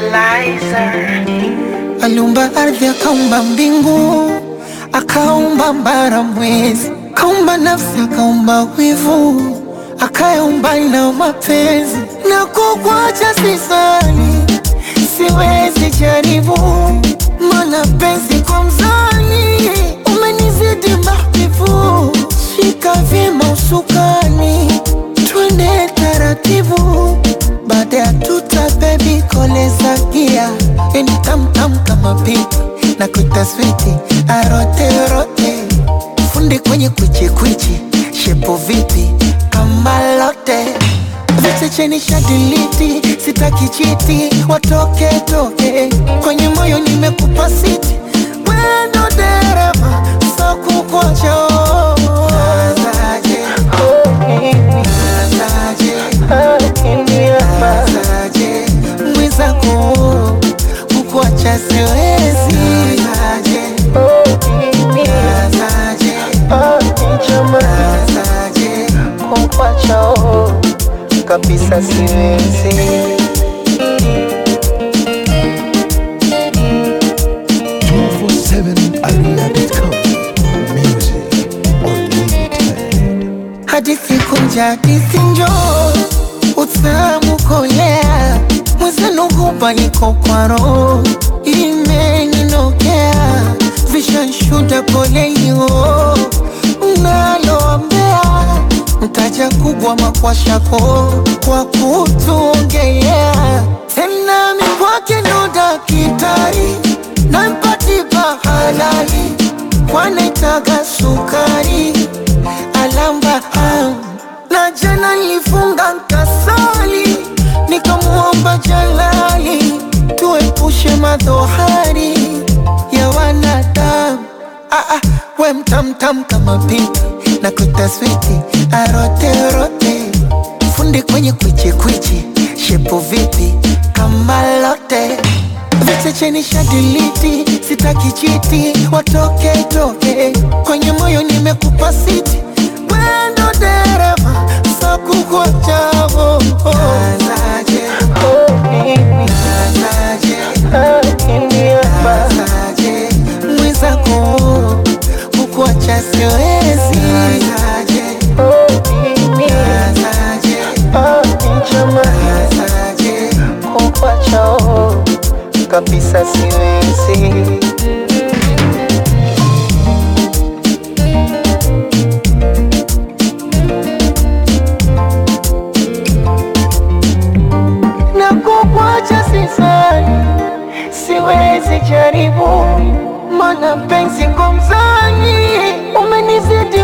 Liza. Aliumba ardhi, akaumba mbingu, akaumba mbara, mwezi, akaumba nafsi, akaumba wivu, akayaumba na mapenzi. Na kukuacha sisali, siwezi jaribu, mana penzi kwa mzani umenizidi mahbibu. Shika vyema usukani, twende taratibu baada ya tuta bebi koleza gia yani tamtam kama pipi na kuita switi arote rote fundi kwenye kwichi kwichi shepo vipi kama lote vichecheni shadiliti sitaki chiti watoke toke kwenye moyo nimekupa siti wendo dereva so kukocho mwenzako kukuacha siwezi kukuacha kabisa siwezi 247aria.com Music Unlimited hadithi kunja hadithi njoo utamu kolea mwenzenu hupa niko kwa roho imeninokea vishanshuda polelio naloambea mtaja kubwa makwashako kwa kutuongelea tena mikwake ndo dakitari nampatipa halali kwanaitaga sukari alamba am. na jana nilifunga nkasali nikamuomba jalali tuepushe madhohari ya wanadamu ah, ah, we mtamtam kama pipi na kuita switi aroterote fundi kwenye kwichikwichi shepo vipi kama lote vichecheni shadiliti sitaki chiti watoke toke kwenye moyo nimekupa siti wendo dereva sakukochavo mwenzako kukuacha siwezi kukuacha kabisa siwezi na kukuacha sisani, siwezi jaribu, mana penzi kwa mzani umenizidi